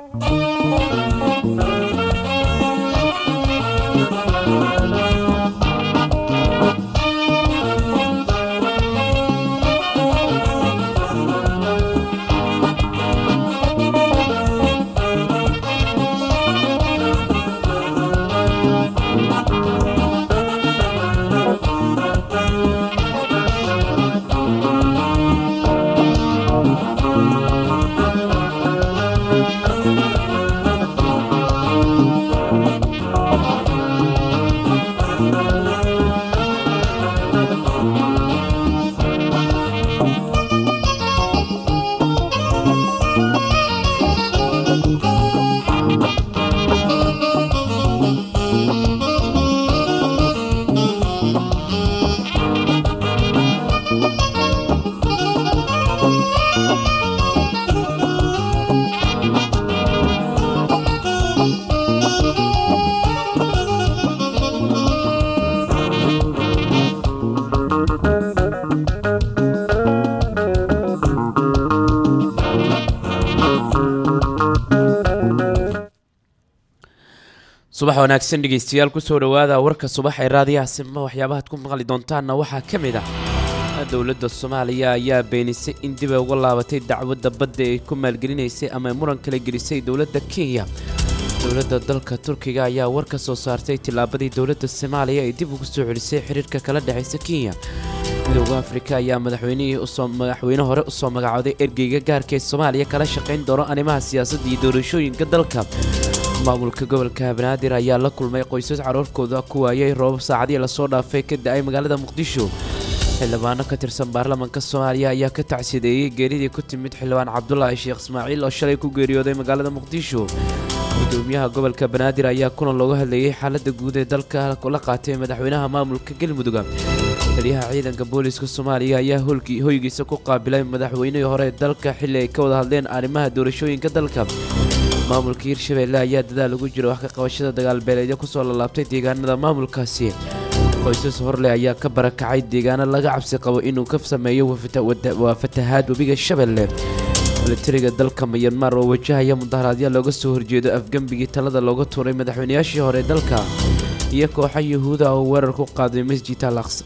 subax wanaagsan dhegeystayaal kusoo dhawaada warka subax ee raadiyaha sima waxyaabahaad ku maqli doontaanna waxaa ka mid ah dowladda soomaaliya ayaa beenisay in dib ay uga laabatay dacwadda badda ay ku maalgelinaysay ama muran kala gelisay dowladda kenya dowladda dalka turkiga ayaa war ka soo saartay tillaabadii dowladda soomaaliya ay dib ugu soo celisay xiriirka kala dhexaysa kenya midowda afrika ayaa madaxweynihii usoo madaxweyne hore usoo magacooday ergeyga gaarka ee soomaaliya kala shaqayn doono arrimaha siyaasadda iyo doorashooyinka dalka maamulka gobolka banaadir ayaa la kulmay qoysas caruurkooda ku waayay roobab saacadii lasoo dhaafay ka da-ay magaalada muqdisho xildhibaano ka tirsan baarlamaanka soomaaliya ayaa ka tacsideeyey geeridii ku timid xildhibaan cabdulaahi sheekh ismaaciil oo shalay ku geeriyooday magaalada muqdisho gudoomiyaha gobolka banaadir ayaa kulan looga hadlayey xaalada guud ee dalka la qaatay madaxweynaha maamulka galmudug taliyaha ciidanka booliska soomaaliya ayaa hoygiisa ku qaabilay madaxweynihii hore ee dalka xilli ay ka wada hadleen arrimaha doorashooyinka dalka maamulka hirshabeelle ayaa dadaal ugu jira wax ka qabashada dagaalbeeleedyo kusoo lalaabtay deegaanada maamulkaasi qoysas horleh ayaa ka barakacay deegaano laga cabsi qabo inuu ka sameeyo waa fatahaad webiga shabeelle milatariga dalka mayanmar oo wajahaya mudaharaadyo looga soo horjeedo afgembigii talada looga tuuray madaxweynayaashii hore dalka iyo kooxa yuhuuda oo weerar ku qaaday masjid al aqsa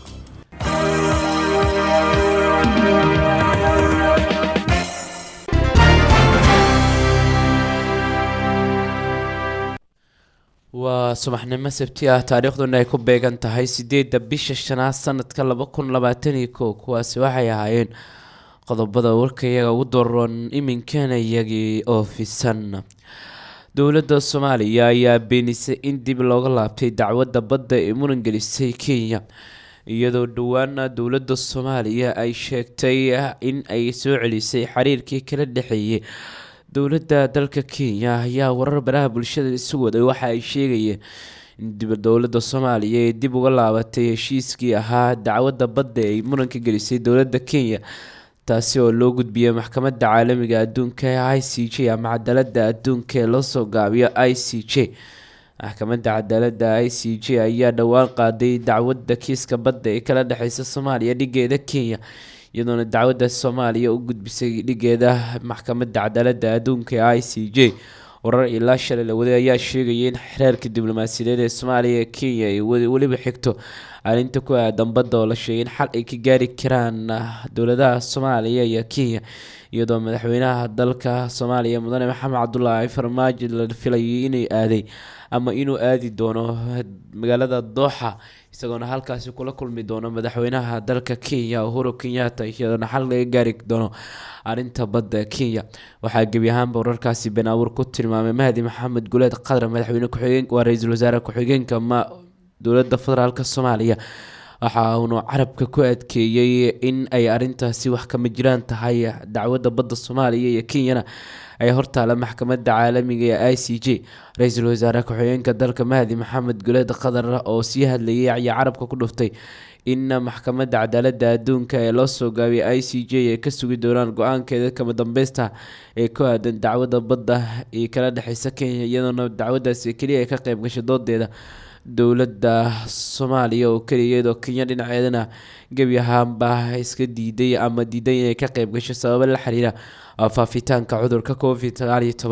waa subaxnimo sabti ah taariikhduna ay ku beegan tahay sideedda bisha shanaad sanadka laba kun labaatan iyo kow kuwaasi waxay ahaayeen qodobada warkayaga ugu daroon iminkana iyagii oo fisan dowladda soomaaliya ayaa beenisay in dib looga laabtay dacwadda badda ee muran gelisay kenya iyadoo dhowaana dowladda soomaaliya ay sheegtay in ay soo celisay xiriirkii kala dhexeeyay dowladda dalka kenya ayaa warar baraha bulshada isu waday waxa ay sheegayeen in dowladda soomaaliya ay dib uga laabatay heshiiskii ahaa dacwadda badda ay muranka gelisay dowladda kenya taasi oo loo gudbiyay maxkamadda caalamiga adduunka ee i c j ama cadaalada adduunka ee loosoo gaabiyo i c j maxkamadda cadaalada i c j ayaa dhowaan qaaday dacwadda kiiska badda ee kala dhexeysa soomaaliya dhigeeda kenya iyadoona dacwadda soomaaliya u gudbisay dhigeeda maxkamadda cadaalada adduunka ee i c j warar ilaa shalay la waday ayaa sheegaya in xereerka diblomaasiyadeed ee soomaaliya ee kenya ay weliba xigto arrinta ku aadan badda oo la sheegay in xal ay ka gaari karaan dowladaha soomaaliya iyo kenya iyadoo madaxweynaha dalka soomaaliya mudane maxamed cabdulaahi farmaajo la filayay inay aaday ama inuu aadi doono magaalada dooxa isagoona halkaasi kula kulmi doono madaxweynaha dalka kenya uhuru kenyatta iyadoona xal laga gaari doono arinta badda kenya waxaa gebi ahaanba wararkaasi been abuur ku tilmaamay mahdi maxamed guleed qadar madaxweyne ku-xigeen waa ra-iisul wasaare ku-xigeenka ma dowladda federaalk soomaaliya waxa uunu carabka ku adkeeyey in ay arintaasi wax kama jiraan tahay dacwadda badda soomaaliya iyo kenyana ay hortaala maxkamadda caalamiga ee i c j ra-iisul wasaare ku-xigeenka dalka mahdi maxamed guleed qadar oo sii hadlayay ayaa carabka ku dhuftay in maxkamadda cadaalada adduunka ee loo soo gaabiyay i c j ay ka sugi doonaan go-aankeeda kama dambeysta ee ku aadan dacwadda badda ee kala dhexeysa kenya iyadoona dacwaddaasi keliya ay ka qeyb gashay doodeeda dowladda soomaaliya oo keliya iyadoo kenya dhinaceedana gebi ahaanba iska diiday ama diiday inay ka qeyb gasho sababo la xiriira faafitaanka cudurka covid sagaal iyo toban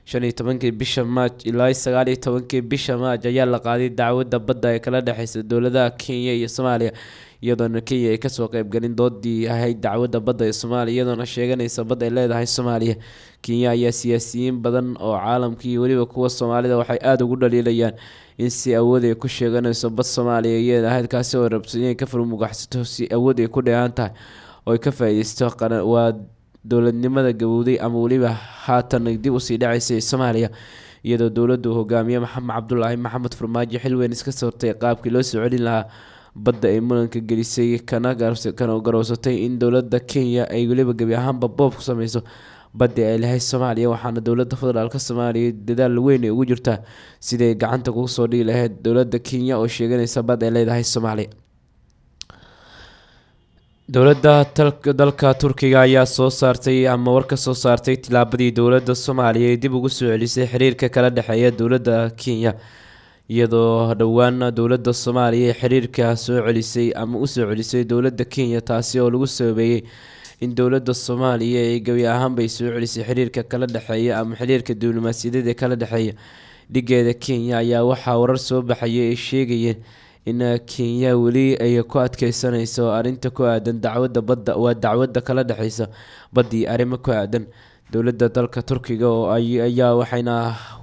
shan iyo tobankii bisha maaj ilaa sagaal iyo tobankii bisha maaj ayaa la qaaday dacwadda badda ee kala dhexeysa dowladaha kenya iyo soomaaliya iyadoona kenya ay kasoo qeybgalin doodii ahayd dacwadda badda ee soomaaliya iyadoona sheeganaysa badda ay leedahay soomaaliya kenya ayaa siyaasiyiin badan oo caalamka iyo weliba kuwa soomaalida waxay aada ugu dhaliilayaan in si awood ay ku sheeganayso bad soomaaliya iyada ahayd kaasi oo rabso inay ka furmugaxsato si awood ay ku dheehan tahay oo ay ka faa-ideysto waa dowladnimada gabowday ama weliba haatan dib usii dhaceysay soomaaliya iyadoo dowladdu hogaamiye maxamed cabdulaahi maxamed farmaajo xilweyn iska soortay qaabkii loo soo celin lahaa badda ay muranka gelisay kana garowsatay in dowladda kenya ay weliba gebi ahaanba boob ku sameyso baddi ay lahayd soomaaliya waxaana dowladda federaalk soomaaliya dadaal weyn ay ugu jirtaa siday gacanta kugu soo dhigi lahayd dowladda kenya oo sheeganaysa bad ay leedahay soomaaliya dowladda dalka turkiga ayaa soo saartay ama war ka soo saartay tilaabadii dowladda soomaaliya ee dib ugu soo celisay xiriirka kala dhexeeya dowladda kenya iyadoo dhowaan dowladda soomaaliya ee xiriirka soo celisay ama usoo celisay dowladda kenya taasi oo lagu sababeeyey in dowladda soomaaliya ay gebi ahaanbay soo celisay xiriirka kala dhexeeya ama xiriirka diblomaasiyadeed ee kala dhexeeya dhigeeda kenya ayaa waxaa warar soo baxaya ay sheegayeen in kenya weli ay ku adkeysanayso arrinta ku aadan dacwadda badda waa dacwadda kala dhexeysa baddii arrimo ku aadan dowladda dalka turkiga oo ayaa waxayna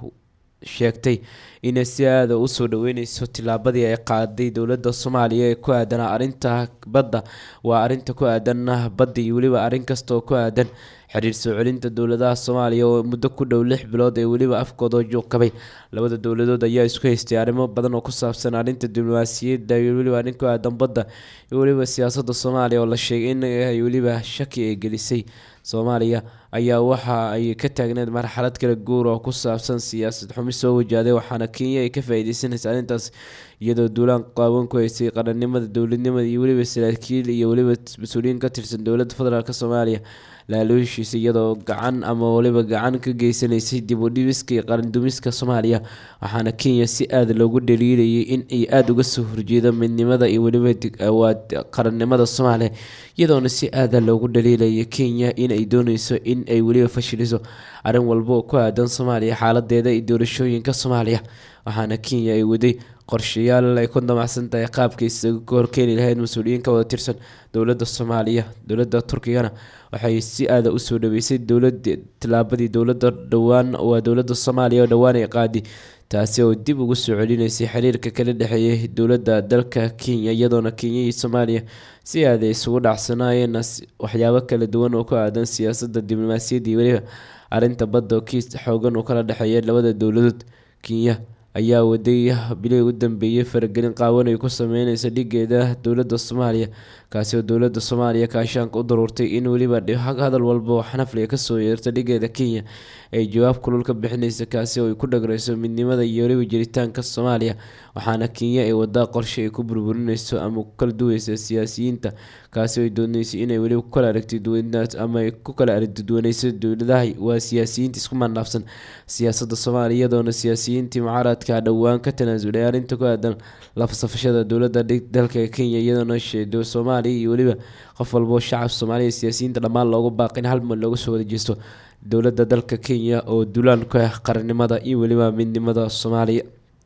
sheegtay inay si aada usoo dhaweyneyso tilaabadii ay qaaday dowladda soomaaliya ee ku aadan arrinta badda waa arrinta ku aadan badda iyo weliba arrin kasta oo ku aadan xiriir soo celinta dowladaha soomaaliya oo muddo ku dhow lix bilood ee weliba afkooda juuqabay labada dowladood ayaa isku haystay arrimo badan oo ku saabsan arrinta diblomaasiyadda iyo weliba arrin ku aadan badda iyo weliba siyaasadda soomaaliya oo la sheegay in ay weliba shaki ay gelisay soomaaliya ayaa waxa ay ka taagneed marxalad kala guur oo ku saabsan siyaasad xumi soo wajahday waxaana kenya ay ka faa-ideysanaysa arrintaas iyadoo duulaan qaawan ku haysay qarannimada dowladnimada iyo weliba saraakiil iyo weliba mas-uuliyiin ka tirsan dowladda federaalk soomaaliya laaluushiisa iyadoo gacan ama waliba gacan ka geysanaysay dib u dhibiska iyo qarandumiska soomaaliya waxaana kenya si aada loogu dhaliilayay in ay aada uga soo horjeedo midnimada iyo weliba waa qarannimada soomaaliya iyadoona si aada loogu dhaliilaya kenya in ay dooneyso in ay weliba fashiliso arrin walba oo ku aadan soomaaliya xaaladeeda iyo doorashooyinka soomaaliya waxaana kenya ay waday qorshayaal ay ku damacsan tahay qaabka isaga ka horkeeni lahayd mas-uuliyiin ka wada tirsan dowladda soomaaliya dowladda turkigana waxay si aada usoo dhaweysay dowlada tilaabadii dowladda dhowaan waa dowladda soomaaliya oo dhowaan ay qaadi taasi oo dib ugu soo celinaysay xiriirka kala dhexeeyay dowladda dalka kenya iyadoona kenya iyo soomaaliya si aada isugu dhacsanaayeen waxyaabo kala duwan oo ku aadan siyaasadda diblomaasiyadda iyo weliba arrinta badda oo kiis xoogan uu kala dhexeeya labada dowladood kenya ayaa waday bilihii u dambeeyay faragelin qaawan ay ku sameyneysa dhigeeda dowladda soomaaliya kaasi oo dowladda soomaaliya kaashaanka u daruurtay in weliba hadal walba oo xanafliga kasoo yeerta dhigeeda kenya ay jawaab kulul ka bixineysa kaasi oo ay ku dhagreyso midnimada iyo weliba jiritaanka soomaaliya waxaana kenya ay wadaa qorshe ay ku burburineyso ama ku kala duweysa siyaasiyiinta kaasi oo ay dooneysay inay weliba ku kala aragti duwanaad ama ay ku kala aragti duwaneyso dowladaha waa siyaasiyiinta isku mandhaafsan siyaasadda soomaaliya iyadoona siyaasiyiintii mucaaradka dhowaan ka tanaasulay arrinta ku aadan lafsafashada dowladda dalka kenya iyadoona sheedo soomaaliya iyo weliba qof walboo shacab soomaaliya siyaasiyiinta dhammaan loogu baaqin hal mar looga soo wada jeesto dowladda dalka kenya oo dulaan ku ah qarannimada iyo weliba midnimada soomaaliya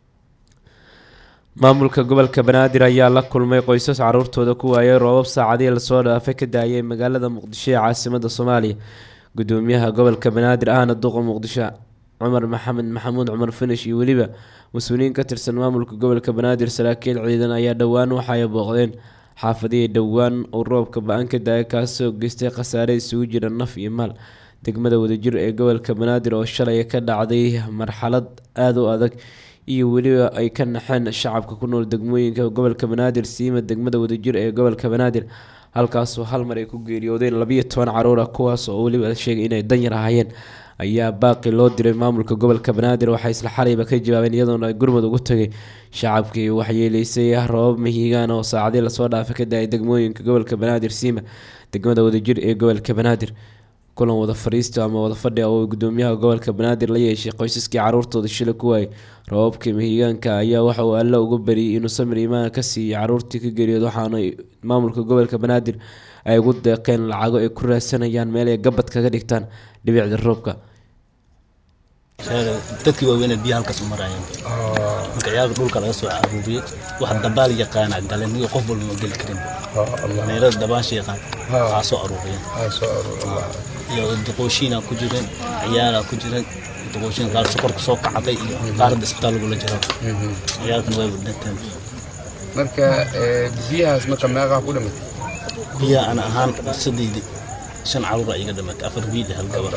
maamulka gobolka banaadir ayaa la kulmay qoysas caruurtooda ku waayay roobab saacadihii lasoo dhaafay ka daayay magaalada muqdisho ee caasimada soomaaliya gudoomiyaha gobolka banaadir ahna duqa muqdisho cumar maxamed maxamuud cumar finish iyo weliba mas-uuliyiin ka tirsan maamulka gobolka banaadir saraakiil ciidan ayaa dhowaan waxaay booqdeen xaafadihii dhowaan uu roobka ba-an ka daaya kaasoo geystay khasaare isugu jira naf iyo maal degmada wadajir ee gobolka banaadir oo shalay ka dhacday marxalad aada u adag iyo weliba ay ka naxeen shacabka ku nool degmooyinka gobolka banaadir siima degmada wadajir ee gobolka banaadir halkaasoo hal mar ay ku geeriyoodeen labiyo toban caruur ah kuwaas oo weliba sheegay inay danyar ahaayeen ayaa baaqi loo diray maamulka gobolka banaadir waxay isla xalayba ka jawaabeen iyadoona gurmud ugu tagay shacabkii waxyeeleysay roobab mahiigaan oo saacadii lasoo dhaafay ka daayay degmooyinka gobolka banaadir siima degmada wadajir ee gobolka banaadir kulan wada fariista ama wada fadhi oo gudoomiyaha gobolka banaadir la yeeshay qoysaskii caruurtooda shila ku waayay roobabkii mahiigaanka ayaa waxa uu alla uga bariyay inuu samir imaan ka siiyay caruurtii ka geeriyood waxaana maamulka gobolka banaadir ay ugu deeqeen lacago ay ku raadsanayaan meel ay gabad kaga dhigtaan dhibicda roobka dadkii waaweynee biyaha halkaas u maraayeen marka ciyaalka dhulka laga soo aruuriyey wax dabaal yaqaana galeen iyo qof walba ma geli karin dhalinyarada dabaasha yaqaan waxaa soo aruuriyeen iyo duqooshiina ku jireen ciyaala ku jireen duqooshiin qaar sokorka soo kacday iyo qaarada isbitaal lagula jiro ciyaalkan way wadhanteen marka biyahaas marka meeqaa ku dhimatay biyaha ana ahaan saddeyd shan caruur aa iga dhimatay afar wiil hal gabar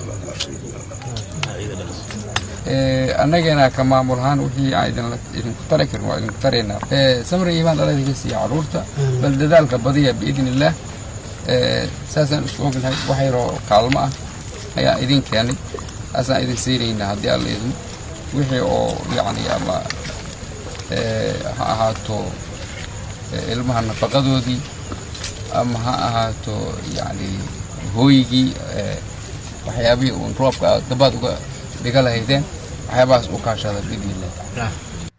annagana ka maamul ahaan wixii aan idinku tari karin waa idinku taraynaa samri iimaan dhaladika siiya caruurta bal dadaalka badiya biidn illaah saasaan isku ognahay wax yaroo kaalmo ah ayaan idin keenay saasaan idin siinaynaa haddii alla idin wixii oo yacni ama ha ahaato ilmaha nafaqadoodii ama ha ahaato yacni hooygii waxyaabihii uun roobka dabaad uga dhiga lahaydeen waxyaabahaas u kaashada biidnillah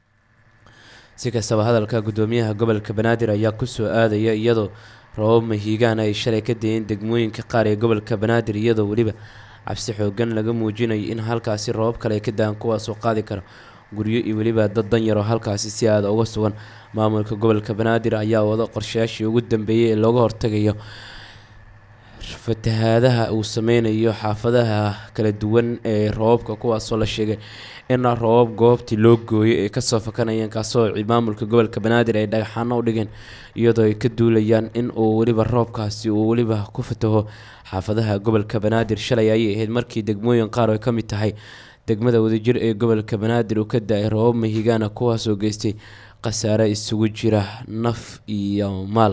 si kastaba hadalka guddoomiyaha gobolka banaadir ayaa kusoo aadaya iyadoo roobab mahiigaan ay shalay ka dayeen degmooyinka qaar ee gobolka banaadir iyadoo weliba cabsi xoogan laga muujinayo in halkaasi roobab kale ay ka daan kuwaasoo qaadi kara guryo iyo weliba dad danyaroo halkaasi si aada uga sugan maamulka gobolka banaadir ayaa wada qorshayaashii ugu dambeeyay ee looga hortagayo fatahaadaha uu sameynayo xaafadaha kala duwan ee roobabka kuwaasoo la sheegay in roobab goobtii loo gooyay ay kasoo fakanayeen kaasoo maamulka gobolka banaadir ay dhagaxaano u dhigeen iyadoo ay ka duulayaan in uu weliba roobkaasi uu weliba ku fataho xaafadaha gobolka banaadir shalay ayay ahayd markii degmooyin qaar ay ka mid tahay degmada wadajir ee gobolka banaadir uu ka da-ay roobab mahigaana kuwaasoo geystay khasaare isugu jira naf iyo maal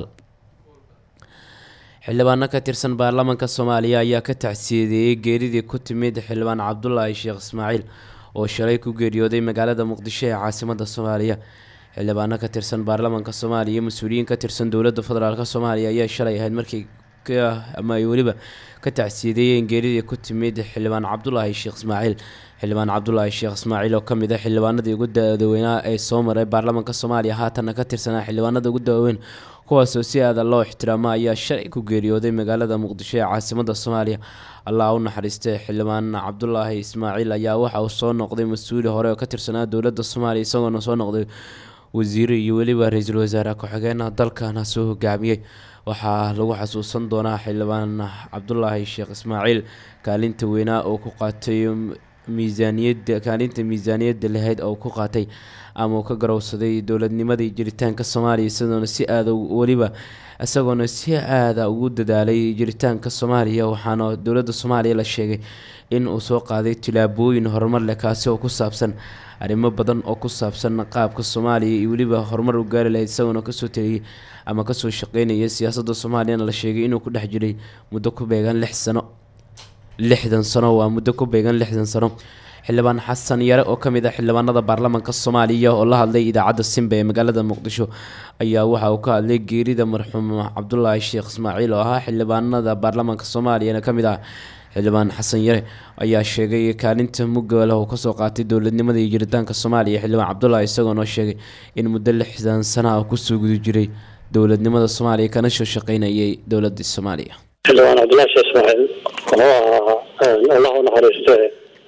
xildhibaano ka tirsan baarlamaanka soomaaliya ayaa ka tacsiyadeeyey geeridii ku timid xildhibaan cabdulaahi sheekh ismaaciil oo shalay ku geeriyooday magaalada muqdisho ee caasimada soomaaliya xildhibaano ka tirsan baarlamaanka soomaaliya mas-uuliyiin ka tirsan dowladda federaalk soomaaliya ayaa shalay ahayd markii ama ay weliba ka tacsiyadeeyeen geeridii ku timid xildhibaan cabdulaahi sheekh ismaaciil xildhibaan cabdulaahi sheekh ismaaciil oo kamid ah xildhibaanadii ugu dadaweynaa ee soo maray baarlamaanka soomaaliya haatanna ka tirsanaa xildhibaanada ugu daaweyn kuwaasoo si aada loo ixtiraamo ayaa shalay ku geeriyooday magaalada muqdisho ee caasimada soomaaliya allah u naxariistay xildhibaan cabdulaahi ismaaciil ayaa waxa uu soo noqday mas-uuli hore oo ka tirsanaa dowladda soomaaliya isagoona soo noqday wasiire iyo weliba ra-iisul wasaare ku-xigeenah dalkana soo hogaamiyey waxaa lagu xasuusan doonaa xildhibaan cabdulaahi sheekh ismaaciil kaalinta weynaa oo ku qaatay miisaaniyada kaalinta miisaaniyadda lahayd oo ku qaatay ama uu ka garowsaday dowladnimadii jiritaanka soomaaliya isagoona si aada weliba isagoona si aada ugu dadaalay jiritaanka soomaaliya waxaana dowladda soomaaliya la sheegay in uu soo qaaday tilaabooyin horumar leh kaasi oo ku saabsan arrimo badan oo ku saabsan qaabka soomaaliya iyo weliba horumar u gaari lahayd isagoona kasoo taliyay ama kasoo shaqeynaya siyaasadda soomaaliyana la sheegay inuu ku dhex jiray muddo ku beegan lix sano lixdan sano waa muddo ku beegan lixdan sano xildhibaan xasan yare oo kamid ah xildhibaanada baarlamaanka soomaaliya oo la hadlay idaacadda simba ee magaalada muqdisho ayaa waxa uu ka hadlay geerida marxuum cabdulaahi sheekh ismaaciil oo ahaa xildhibaanada baarlamaanka soomaaliyana kamid ah xildhibaan xasan yare ayaa sheegay kaalinta mugga leh uu kasoo qaatay dowladnimada iyo jiritaanka soomaaliya xildhibaan cabdulaahi isagoonoo sheegay in muddo lixdan sana ah kusoo guda jiray dowladnimada soomaaliya kana soo shaqeynayay dowladda soomaaliya xildhibaan cabdulaahi sheekh ismaaciil wuxuu ahaa allah u naxariiste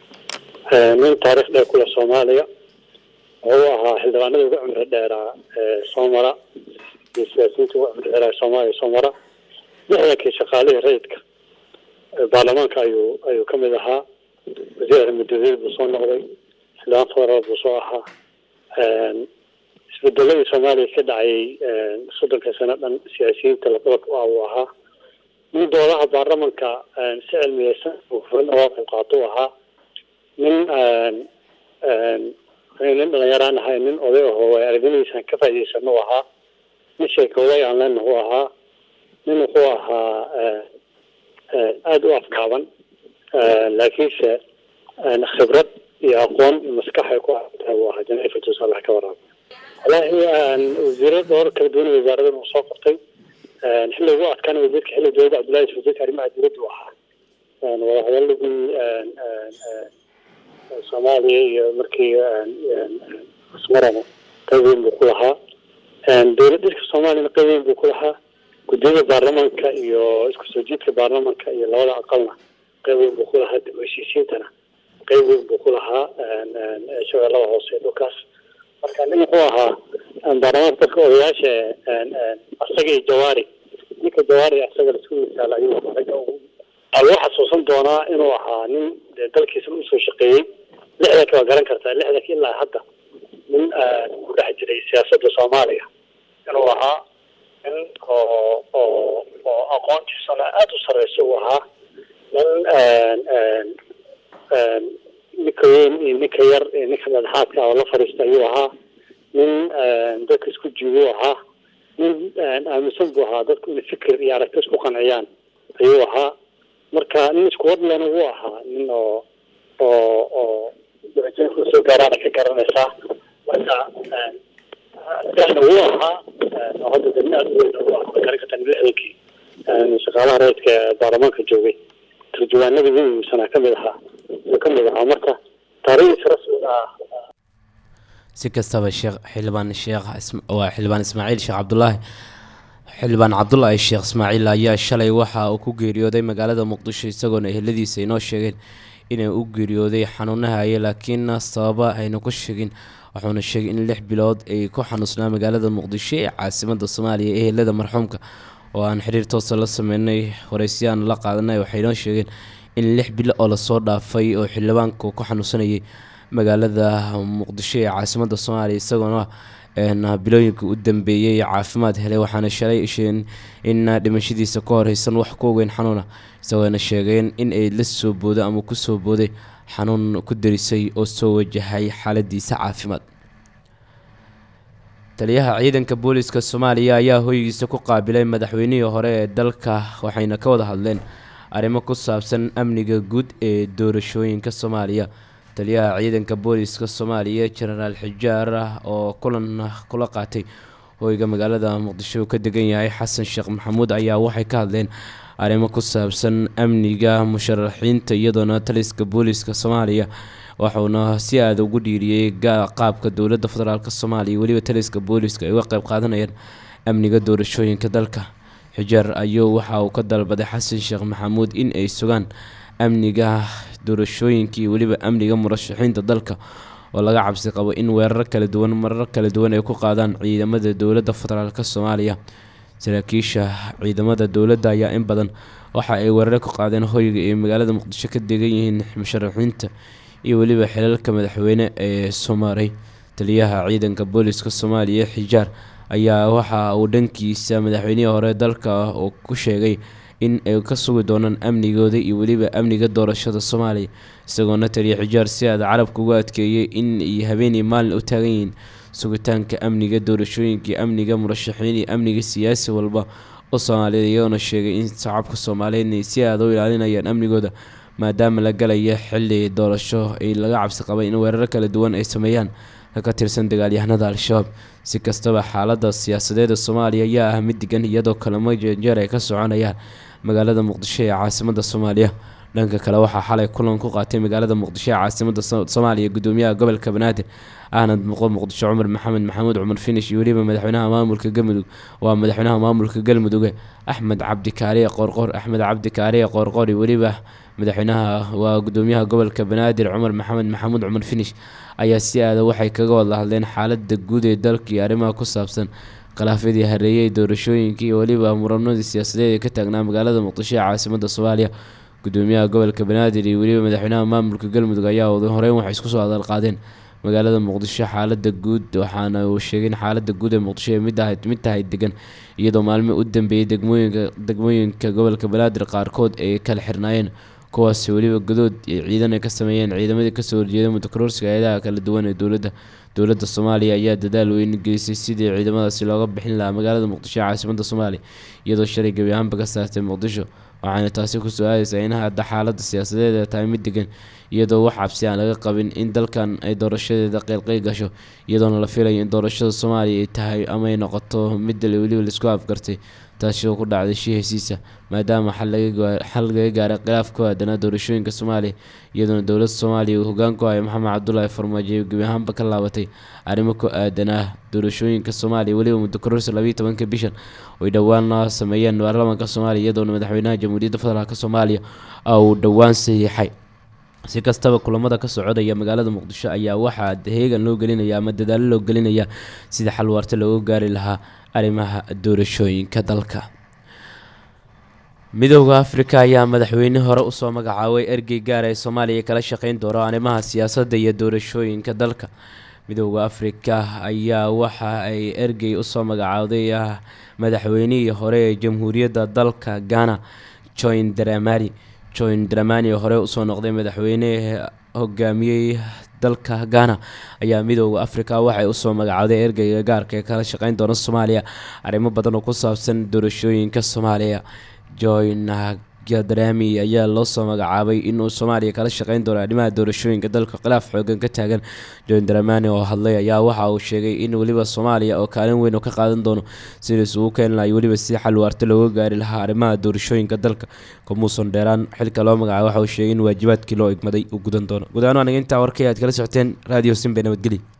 nin taariikh dheer kule soomaaliya wuxuu ahaa xildhibaanada ugu cumri dheeraa soo mara iyo siyaasiyiinta ugu cumri dheeraa soomaaliya soo mara lixdankii shaqaalihii rayidka baarlamaanka ayuu ayuu kamid ahaa wasiir arrimadeed buu soo noqday xildhibaan federaal buu soo ahaa isbedeladii soomaaliya ka dhacayay soddonka sano dhan siyaasiyiinta labadaba ah uu ahaa nin doodaha baarlamanka si cilmiyeysan uga qayb qaato u ahaa nin nin dhalinyaraan ahay nin oday aho way aragnimadiisan ka faa'idaysano u ahaa nin sheekooday aan lena u ahaa nin wuxuu ahaa aada u afgaaban laakiinse khibrad iyo aqoon iyo maskaxay ku tahay uu ahaa janaifatus allah ka waraabo wallaahi wasiiro dhowr kala duwan wasaaradan uu soo qortay xilli ugu adkaana wasiirka xilli dowladda cabdullahi wasiirka arrimaha dowladda u ahaa wadahadaladii soomaaliya iyo markii asmarana qayb weyn buu ku lahaa dowlad dhirka soomaaliyana qayb weyn buu ku lahaa guddiyada baarlamaanka iyo isku soo jiidka baarlamaanka iyo labada aqalna qayb weyn buu ku lahaa dib u heshiisiintana qeyb weyn buu ku lahaa shabeellada hoose dhulkaas marka nin wuxuu ahaa baarlamaanka dadka odayaasha asaga iyo jawaari ninka jawaari asaga laisku misaal ayuu ragga lagu xasuusan doonaa inuu ahaa nin dee dalkiisa usoo shaqeeyey lixdanka waa garan kartaa lixdanka ilaa hadda nin ku dhex jiray siyaasadda soomaaliya inuu ahaa nin oo oo oo aqoontiisana aada u sareysa uu ahaa nin ninka weyn iyo ninka yar iyo ninka madaxaadka oo la fadhiista ayuu ahaa nin dadka isku jiibu ahaa nin aaminsan buu ahaa dadku inay fikir iyo aragti isku qanciyaan ayuu ahaa marka nin isku wadlana wuu ahaa nin oo oo oo darajeynku soo gaaraana ka garanaysaa marka sidaana wuu ahaa oo hadda dani aada u weyn u ahaa garan kartaa lixdankii shaqaalaha rayidka ee baarlamaanka joogay turjuwaanadii ugu muhiimsanaa kamid ahaa uu kamid ahaa marka taariikhdiisa rasmiga ah si kastaba sheekh xildhibaan sheekh waa xildhibaan ismaaciil sheekh cabdulaahi xildhibaan cabdulaahi sheekh ismaaciil ayaa shalay waxa uu ku geeriyooday magaalada muqdisho isagoona eheladiisa inoo sheegeen inay u geeriyooday xanuunahaya laakiin sababa ayna ku sheegin wuxuuna sheegay in lix bilood ay ku xanuusnaa magaalada muqdisho ee caasimada soomaaliya ehelada marxuumka oo aan xiriir toosa la sameynay horeysyaana la qaadanay waxay inoo sheegeen in lix bilo oo lasoo dhaafay oo xildhibaanka ku xanuunsanayay magaalada muqdisho ee caasimada soomaaliya isagoona bilooyinka u dambeeyey caafimaad helay waxaana shalay isheen in dhimashadiisa ka horeysan wax ku ogeyn xanuuna isagoona sheegeen in ay la soo boodo ama kusoo booday xanuun ku darisay oo soo wajahay xaaladiisa caafimaad taliyaha ciidanka booliska soomaaliya ayaa hoygiisa ku qaabilay madaxweynihii hore ee dalka waxayna ka wada hadleen arrimo ku saabsan amniga guud ee doorashooyinka soomaaliya taliyaha ciidanka booliska soomaaliya jenaraal xijaar oo kulan kula qaatay hoyga magaalada muqdisho uu ka degan yahay xasan sheekh maxamuud ayaa waxay ka hadleen arrimo ku saabsan amniga musharaxiinta iyadoona taliska booliska soomaaliya waxuuna si aada ugu dhiiriyey qaabka dowladda federaalk soomaaliya weliba taliska booliska ay uga qeyb qaadanayaan amniga doorashooyinka dalka xijaar ayuu waxa uu ka dalbaday xasan sheekh maxamuud in ay sugaan amniga doorashooyinka iyo weliba amniga murashaxiinta dalka oo laga cabsi qabo in weerar kala duwan marar kala duwan ay ku qaadaan ciidamada dowladda federaalk soomaaliya saraakiisha ciidamada dowladda ayaa in badan waxa ay weerare ku qaadeen hoyga ee magaalada muqdisho ka degan yihiin musharaxiinta iyo weliba xilalka madaxweyne ee soomaarey taliyaha ciidanka booliska soomaaliya xijaar ayaa waxa uu dhankiisa madaxweynihii hore dalka oo ku sheegay in ay ka sugi doonaan amnigooda iyo weliba amniga doorashada soomaaliya isagoona taliya xijaar si aada carabka ugu adkeeyay in ay habeenii maalin u taagan yihiin sugitaanka amniga doorashooyinka iyo amniga murashaxiin iyo amniga siyaasi walba oo soomaaliyeed iyagoona sheegay in shacabka soomaaliyeed ay si aada u ilaalinayaan amnigooda maadaama la galaya xili doorasho ay laga cabsi qabay in weerar kala duwan ay sameeyaan ka tirsan dagaalyahanada al-shabaab si kastaba xaalada siyaasadeeda soomaaliya ayaa ah mid degan iyadoo kalamo jeer ay ka soconayaan magaalada muqdisho ee caasimada soomaaliya dhanka kale waxaa xalay kulan ku qaatay magaalada muqdisho ee caasimada soomaaliya gudoomiyaha gobolka banaadir ahmed muqo muqdisho cumar maxamed maxamuud cumar finish iyo weliba madaxweynaha maamulka galmudug waa madaxweynaha maamulka galmuduge axmed cabdi kaariye qoorqoor axmed cabdi kaariye qoorqoor iyo weliba madaxweynaha waa gudoomiyaha gobolka banaadir cumar maxamed maxamuud cumar finish ayaa si aada waxay kaga wada hadleen xaalada guud ee dalka iyo arrimaha ku saabsan khilaafyadii hareeyay doorashooyinka iyo weliba muranadii siyaasadeed ee ka taagnaa magaalada muqdisho ee caasimada soomaaliya gudoomiyaha gobolka banaadir iyo weliba madaxweynaha maamulka galmudug ayaa horeyn waxay isku soo hadal qaadeen magaalada muqdisho xaalada guud waxaana uu sheegay in xaalada guud ee muqdisho ay mid ahayd mid tahay degan iyadoo maalmo u dambeeyay degmooyinka degmooyinka gobolka banaadir qaarkood ay kala xirnaayeen kuwaasi weliba godood ciidan ay ka sameeyeen ciidamadii kasoo horjeeda mutakororsiga hay-adaha kala duwan ee dowladda dowladda soomaaliya ayaa dadaal weyn gelisay sidii ciidamadaasi looga bixin lahaa magaalada muqdisho ee caasimada soomaaliya iyadoo shalay gebi ahaanba ka saartay muqdisho waxaana taasi kusoo aadaysaa in hadda xaalada siyaasadeed ay tahay mid degan iyadoo wax cabsi aan laga qabin in dalkan ay doorashadeeda qeylqeyl gasho iyadoona la filayo in doorashada soomaaliya ay tahay ama ay noqoto mid weliba laisku afgartay taasi oo ku dhacday shii hesiisa maadaama xal laga gaaray khilaaf ku aadanaa doorashooyinka soomaaliya iyadoona dowladda soomaaliya uu hogaan ku hayo maxamed cabdulaahi farmaajo gebi ahaanba ka laabatay arrimo ku aadanaa doorashooyinka soomaaliya weliba muddo kororsi labayo tobanka bishan oy dhowaana sameeyeen baarlamaanka soomaaliya iyadoona madaxweynaha jamhuuriyadda federaalk soomaaliya uu dhowaan saxiixay si kastaba kulamada ka socodaya magaalada muqdisho ayaa waxaa heegan loo gelinaya ama dadaalo loo gelinaya sida xal waarta looga gaari lahaa arrimaha doorashooyinka dalka midooda afrika ayaa madaxweyne hore usoo magacaabay ergey gaar ee soomaaliya kala shaqeyn doono arrimaha siyaasadda iyo doorashooyinka dalka midooda afrika ayaa waxa ay ergey usoo magacaawday ah madaxweynihii hore ee jamhuuriyadda dalka ghana join dramani join dramani oo hore usoo noqday madaxweyne hogaamiyey dalka ghana ayaa midooda afrika waxay usoo magacawday ergeyga gaarka ee kala shaqeyn doona soomaaliya arrimo badan oo ku saabsan doorashooyinka soomaaliya join gadrami ayaa loo soo magacaabay inuu soomaaliya kala shaqeyn doono arrimaha doorashooyinka dalka khilaaf xoogan ka taagan john dramani oo hadlay ayaa waxa uu sheegay in weliba soomaaliya oo kaalin weyn oo ka qaadan doono sida isugu keeni lahay weliba si xal waarta looga gaari lahaa arrimaha doorashooyinka dalka kamuusan dheeraan xilka loo magacaabay waxa uu sheegay in waajibaadkii loo igmaday uu gudan doono gudahaan waa naga intaa warkay aad kala socoteen radio simbe nabadgelya